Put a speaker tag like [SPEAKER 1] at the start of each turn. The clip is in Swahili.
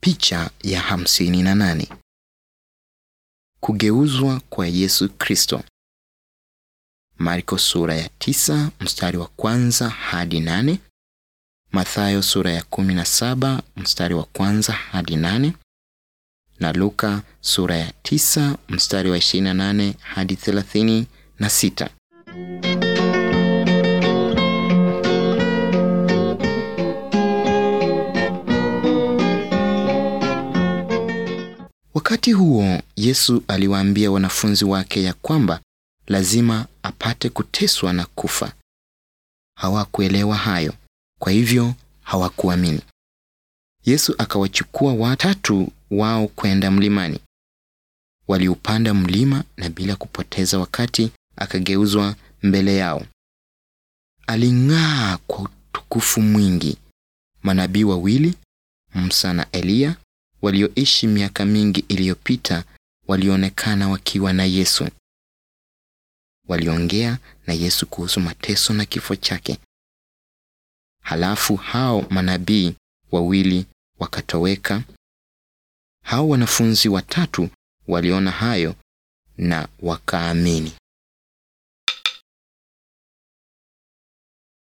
[SPEAKER 1] Picha ya hamsini na nane. Kugeuzwa kwa Yesu Kristo. Marko sura ya tisa mstari wa kwanza hadi nane. Mathayo sura ya kumi na saba mstari wa kwanza hadi nane na Luka sura ya tisa mstari wa ishirini na nane hadi thelathini na sita. Wakati huo Yesu aliwaambia wanafunzi wake ya kwamba lazima apate kuteswa na kufa. Hawakuelewa hayo, kwa hivyo hawakuamini. Yesu akawachukua watatu wao kwenda mlimani. Waliupanda mlima na bila kupoteza wakati akageuzwa mbele yao. Aling'aa kwa utukufu mwingi. Manabii wawili, Musa na Eliya, walioishi miaka mingi iliyopita walionekana wakiwa na Yesu. Waliongea na Yesu kuhusu mateso na kifo chake. Halafu hao manabii wawili wakatoweka. Hao wanafunzi watatu waliona hayo na wakaamini.